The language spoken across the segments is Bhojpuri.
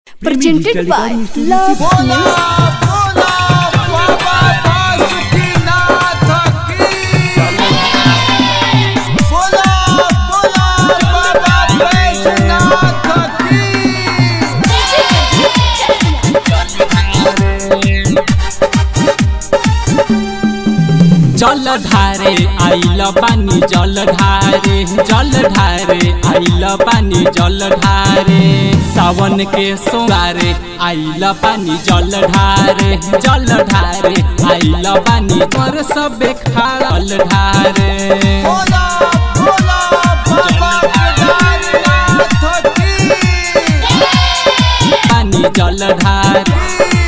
presented by Love बोला Music. बोला बाबा बासुकीनाथ की बोला बोला बाबा बैजनाथ की जल ढारे आइल पानी जल ढारे जल ढारे आइल पानी जल ढारे सावन के सोमवारे आइल पानी जल ढारे जल ढारे आइल पानी पर सब खाल ढारे बोला बोला बाबा केदारनाथ की पानी जल ढारे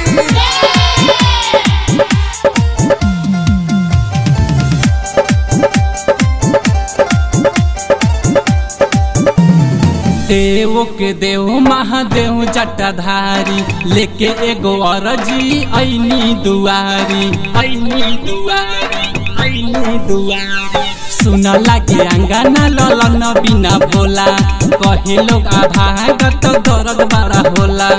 देव के देव महादेव जटाधारी लेके एगो अरजी ऐनी दुआरी ऐनी दुआरी ऐनी दुआरी सुन लागे अंगना ललन बिना भोला कहे लोग आभागत दर्द बड़ा होला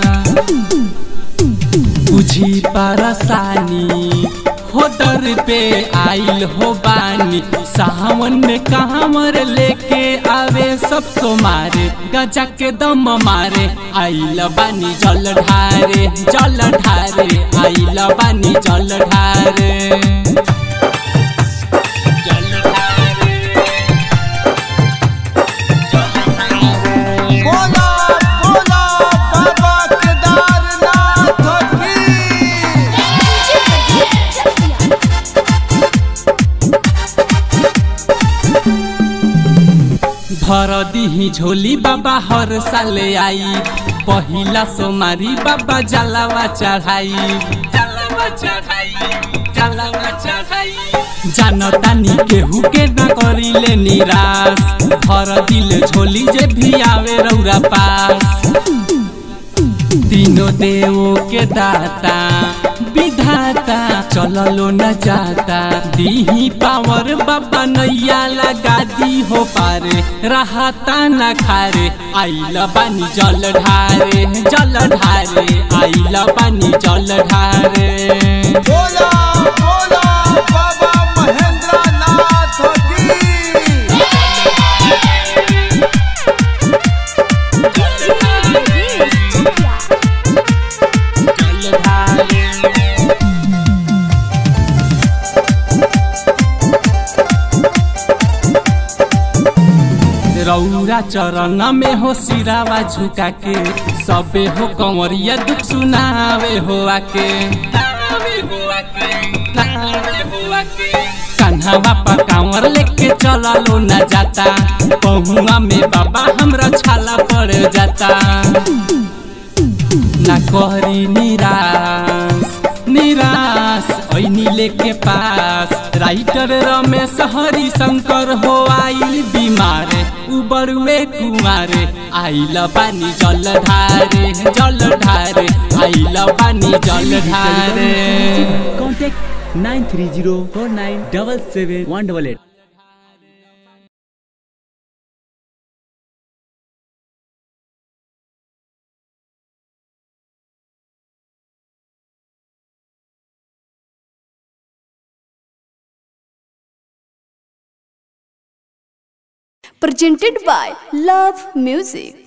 बुझी परसानी हो दर पे आइल हो बानी सावन में कांवर लेके आवे सब सो मारे गजा के दम मारे आइल बानी जल ढारे जल ढारे आइल बानी जल ढारे जल ढारे बोला बोला बाबा केदारनाथ की भर दिही झोली बाबा हर साले आई पहिला सोमारी बाबा जलावा चढ़ाई जलावा चढ़ाई जलावा चढ़ाई जानतानी केहू के न करिले निराश भर दिल झोली जे भी आवे रौरा पास तीनों देवों के दाता विधाता चललो न जाता दीही पावर बाबा नैया लगा दी हो पारे रहता न खारे आइल बानी जल ढारे जल ढारे आइल बानी जल ढारे बोला बोला बाबा महेंद्रनाथ की जल ढारे रौरा चरण में हो सिरावा झुका के सबे हो कंवरिया दुख सुनावे हो आके कान्हा बापा कांवर लेके चललो न जाता पहुआ में बाबा हमरा छाला पड़ जाता ना कहरी निराश निराश ऐनी लेके पास राइटर रमेश हरि शंकर हो आइल बीमार उबरुए कुमारे आइल पानी जल ढारे जल ढारे आइल पानी जल ढारे Contact 9304977 Presented by Love Music.